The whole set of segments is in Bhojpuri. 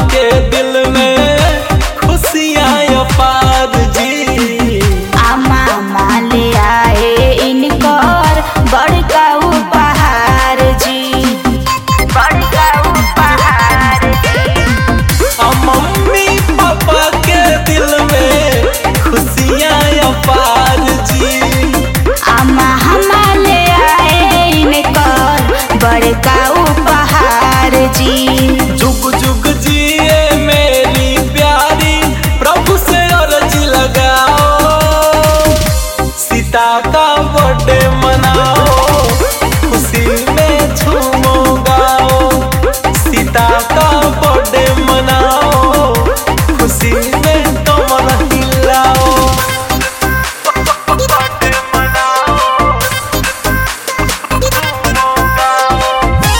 के दिल में खुशियाँ अपार जी आमा माले आए इनकर बड़का उपहार जी बड़का उपहार जी आ मम्मी पापा के दिल में खुशियाँ अपार जी आमा हमाले आए इनकर बड़का उपहार जी जुग जुग जिए मेरी प्यारी प्रभु से अर्जी लगाओ सीता का बर्थडे मनाओ खुशी में झूमो गाओ सीता का बर्थडे मनाओ खुशी में कमर हिलाओ बर्थडे मनाओ झूमो गाओ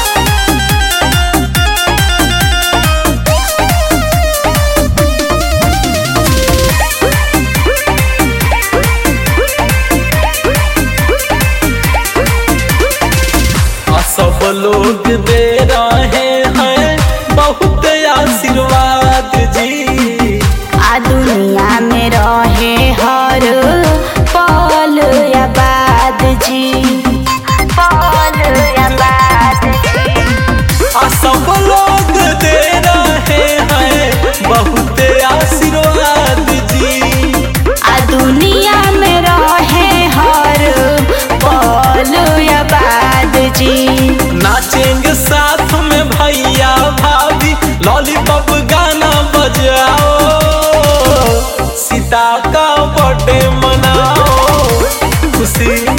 आ सब लोग दे रहे हैं बहुत आशीर्वाद जी आ दुनिया में रहे हर पल आबाद जी पल आबाद जी आ सब लोग दे रहे हैं बहुत आशीर्वाद जी आ दुनिया में रहे हर पल आबाद जी नाचेंगे साथ में भैया भाभी लॉलीपॉप गाना बजाओ सीता का बर्थडे मनाओ खुशी